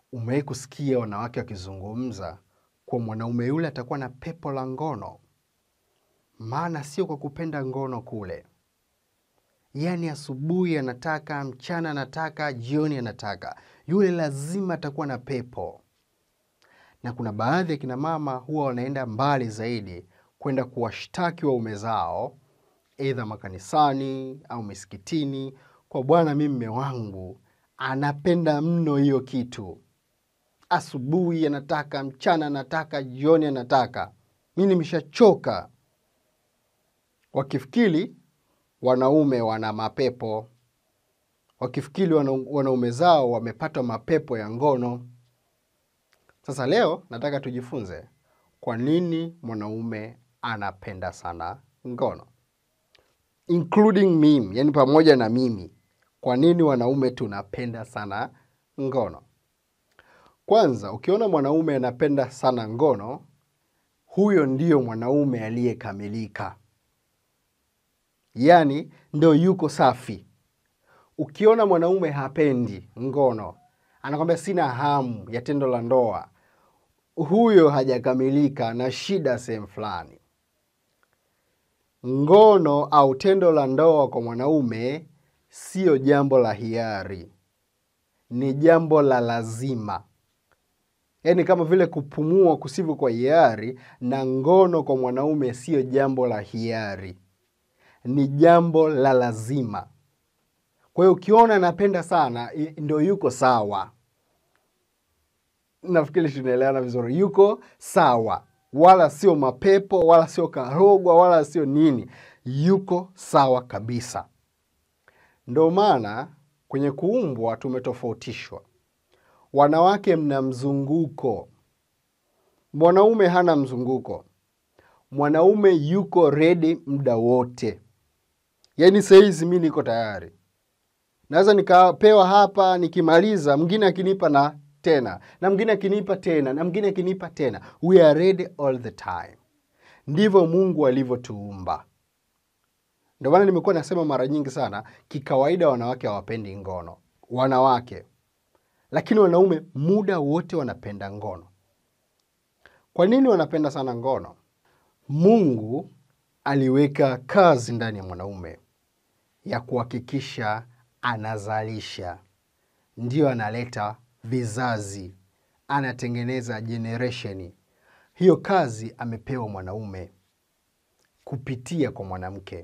Umewahi kusikia wanawake wakizungumza kuwa mwanaume yule atakuwa na pepo la ngono? Maana sio kwa kupenda ngono kule, yaani asubuhi anataka, mchana anataka, jioni anataka, yule lazima atakuwa na pepo. Na kuna baadhi ya kina mama huwa wanaenda mbali zaidi kwenda kuwashtaki waume zao, aidha makanisani au misikitini, kwa bwana, mimi mme wangu anapenda mno hiyo kitu asubuhi anataka, mchana anataka, jioni anataka, mi nimeshachoka. Wakifikiri wanaume wana mapepo, wakifikiri wana, wanaume zao wamepata mapepo ya ngono. Sasa leo nataka tujifunze kwa nini mwanaume anapenda sana ngono, including mimi, yani pamoja na mimi. Kwa nini wanaume tunapenda sana ngono? Kwanza, ukiona mwanaume anapenda sana ngono, huyo ndiyo mwanaume aliyekamilika, yaani ndo yuko safi. Ukiona mwanaume hapendi ngono, anakwambia sina hamu ya tendo la ndoa, huyo hajakamilika na shida sehemu fulani. Ngono au tendo la ndoa kwa mwanaume siyo jambo la hiari, ni jambo la lazima. Yaani kama vile kupumua kusivyo kwa hiari, na ngono kwa mwanaume siyo jambo la hiari, ni jambo la lazima. Kwa hiyo ukiona anapenda sana, ndo yuko sawa. Nafikiri tunaelewana vizuri, yuko sawa, wala sio mapepo, wala sio karogwa, wala sio nini, yuko sawa kabisa. Ndo maana kwenye kuumbwa tumetofautishwa. Wanawake mna mzunguko, mwanaume hana mzunguko. Mwanaume yuko redi muda wote, yaani sahizi mi niko tayari, naweza nikapewa hapa, nikimaliza mwingine akinipa na tena na mwingine akinipa tena na mwingine akinipa tena. We are ready all the time. Ndivyo Mungu alivyotuumba. Ndio maana nimekuwa nasema mara nyingi sana, kikawaida wanawake hawapendi ngono, wanawake lakini wanaume muda wote wanapenda ngono. Kwa nini wanapenda sana ngono? Mungu aliweka kazi ndani ya mwanaume ya kuhakikisha anazalisha, ndiyo analeta vizazi, anatengeneza generation. Hiyo kazi amepewa mwanaume kupitia kwa mwanamke.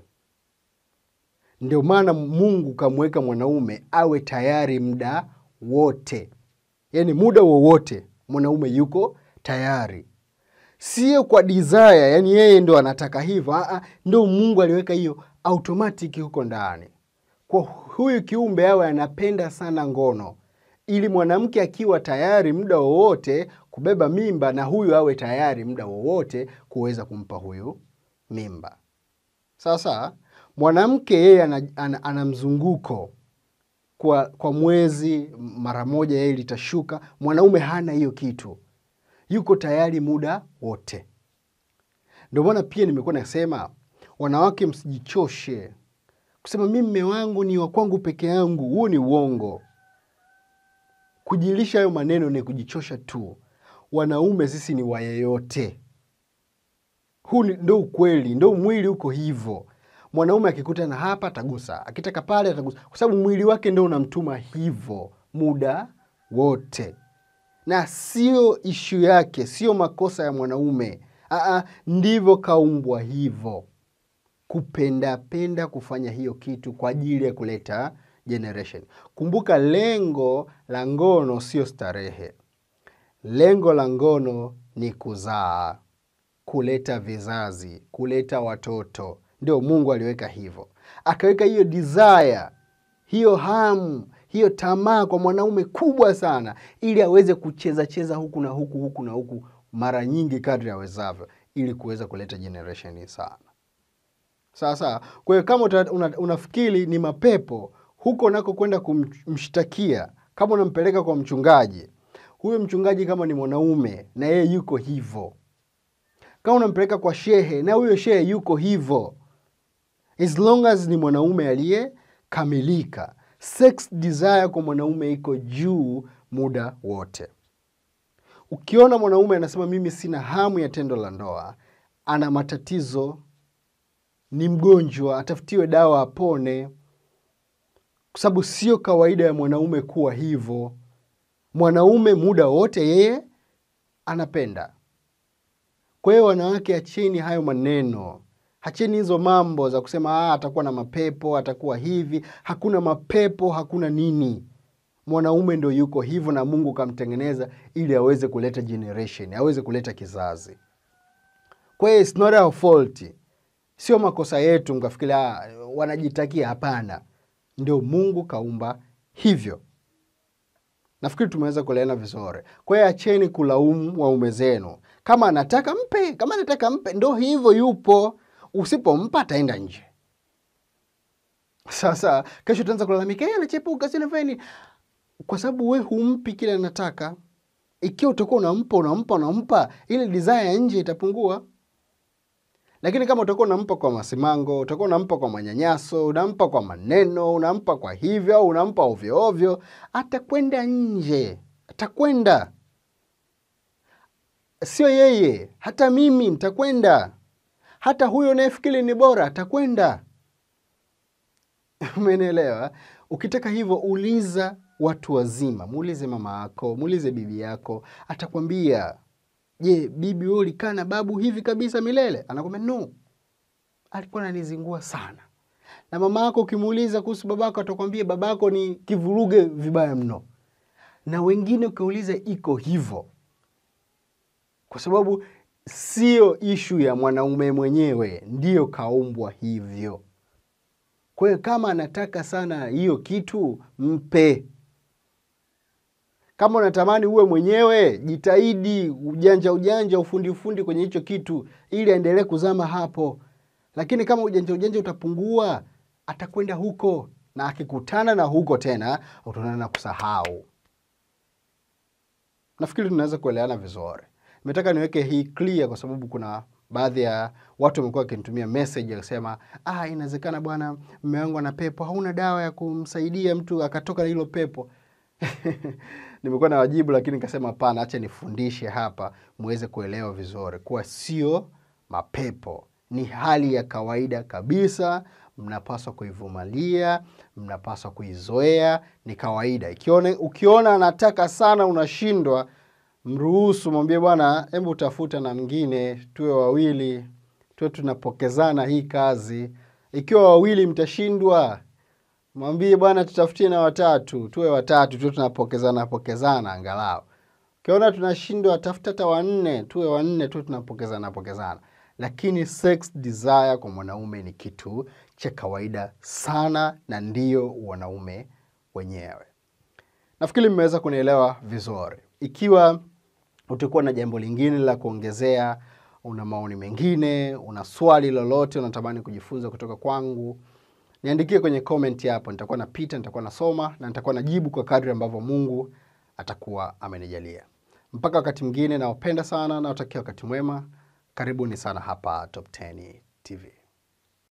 Ndio maana Mungu kamweka mwanaume awe tayari muda wote, yaani muda wowote mwanaume yuko tayari, sio kwa desire, yaani yeye ndo anataka hivyo. Ndo Mungu aliweka hiyo automatic huko ndani, kwa huyu kiumbe awe anapenda sana ngono, ili mwanamke akiwa tayari muda wowote kubeba mimba, na huyu awe tayari muda wowote kuweza kumpa huyu mimba. Sasa mwanamke yeye ana, ana, ana mzunguko kwa, kwa mwezi mara moja yeye litashuka. Mwanaume hana hiyo kitu, yuko tayari muda wote. Ndio maana pia nimekuwa nasema wanawake, msijichoshe kusema mi mme wangu ni wa kwangu peke yangu. Huo ni uongo. Kujilisha hayo maneno ni kujichosha tu. Wanaume sisi ni wa yeyote. Huu ndo ukweli, ndo mwili uko hivyo. Mwanaume akikuta na hapa atagusa, akitaka pale atagusa, kwa sababu mwili wake ndo unamtuma hivyo muda wote, na sio ishu yake, sio makosa ya mwanaume. Aa, ndivyo kaumbwa hivyo, kupendapenda kufanya hiyo kitu kwa ajili ya kuleta generation. Kumbuka, lengo la ngono sio starehe. Lengo la ngono ni kuzaa, kuleta vizazi, kuleta watoto. Ndio Mungu aliweka hivyo, akaweka hiyo desire, hiyo hamu, hiyo tamaa kwa mwanaume kubwa sana, ili aweze kucheza cheza huku na huku huku na huku mara nyingi kadri awezavyo, ili kuweza kuleta generation sana. Sasa kwa hiyo kama una, unafikiri ni mapepo huko nako kwenda kumshtakia, kama unampeleka kwa mchungaji, huyo mchungaji kama ni mwanaume na yeye yuko hivyo, kama unampeleka kwa shehe na huyo shehe yuko hivyo as long as ni mwanaume aliyekamilika. Sex desire kwa mwanaume iko juu muda wote. Ukiona mwanaume anasema mimi sina hamu ya tendo la ndoa, ana matatizo, ni mgonjwa, atafutiwe dawa apone, kwa sababu sio kawaida ya mwanaume kuwa hivyo. Mwanaume muda wote yeye anapenda. Kwa hiyo wanawake, acheni hayo maneno, acheni hizo mambo za kusema ah, atakuwa na mapepo, atakuwa hivi. Hakuna mapepo, hakuna nini. Mwanaume ndo yuko hivyo, na Mungu kamtengeneza ili aweze kuleta generation, aweze kuleta kizazi. Kwa hiyo it's not our fault, sio makosa yetu mkafikiri ah, wanajitakia. Hapana, ndio Mungu kaumba hivyo. Nafikiri tumeweza kuelewana vizuri. Kwa hiyo acheni kulaumu waume zenu. Kama anataka mpe, kama anataka mpe, ndo hivyo yupo. Usipompa ataenda nje. Sasa kesho utaanza kulalamika, yeye anachepuka, si nafanya nini? Kwa sababu we humpi kile anataka. Ikiwa utakuwa unampa unampa unampa, ile desire ya nje itapungua. Lakini kama utakuwa unampa kwa masimango, utakuwa unampa kwa manyanyaso, unampa kwa maneno, unampa kwa hivyo, au unampa ovyo ovyo, atakwenda nje, atakwenda. Sio yeye, hata mimi nitakwenda, hata huyo unayefikiri ni bora atakwenda. Umenielewa? Ukitaka hivyo, uliza watu wazima, muulize mama yako, muulize bibi yako, atakwambia Je, bibi wewe ulikaa na babu hivi kabisa milele? Anakwambia no, alikuwa ananizingua sana. Na mama yako ukimuuliza kuhusu babako, atakwambia babako ni kivuruge vibaya mno. Na wengine ukiuliza, iko hivyo, kwa sababu sio ishu ya mwanaume mwenyewe, ndiyo kaumbwa hivyo. Kwa hiyo kama anataka sana hiyo kitu, mpe kama unatamani uwe mwenyewe, jitahidi ujanja ujanja, ufundi ufundi kwenye hicho kitu, ili aendelee kuzama hapo. Lakini kama ujanja ujanja utapungua, atakwenda huko, na akikutana na huko tena, utaonana na kusahau. Nafikiri tunaweza kuelewana vizuri. Nimetaka niweke hii clear kwa sababu kuna baadhi ya watu wamekuwa wakinitumia message akisema, ah, inawezekana bwana, mume wangu ana pepo, hauna dawa ya kumsaidia mtu akatoka na hilo pepo. Nimekuwa na wajibu lakini nikasema hapana, acha nifundishe hapa muweze kuelewa vizuri kuwa sio mapepo, ni hali ya kawaida kabisa. Mnapaswa kuivumilia, mnapaswa kuizoea, ni kawaida. Ikiona, ukiona anataka sana unashindwa, mruhusu, mwambie bwana, hebu utafuta na mwingine, tuwe wawili, tuwe tunapokezana hii kazi. Ikiwa wawili mtashindwa mwambie bwana, tutafutie na watatu, tuwe watatu, tuwe tunapokezana pokezana angalau. Ukiona tunashindwa, tafuta hata wanne, tuwe wanne, tuwe tunapokezana pokezana. Lakini sex desire kwa mwanaume ni kitu cha kawaida sana, na ndiyo wanaume wenyewe. Nafikiri mmeweza kunielewa vizuri. Ikiwa utakuwa na jambo lingine la kuongezea, una maoni mengine, una swali lolote unatamani kujifunza kutoka kwangu niandikie kwenye comment hapo, nitakuwa napita, nitakuwa nasoma na nitakuwa najibu kwa kadri ambavyo Mungu atakuwa amenijalia. Mpaka wakati mwingine, nawapenda sana, nawatakia wakati mwema. Karibuni sana hapa Top 10 TV.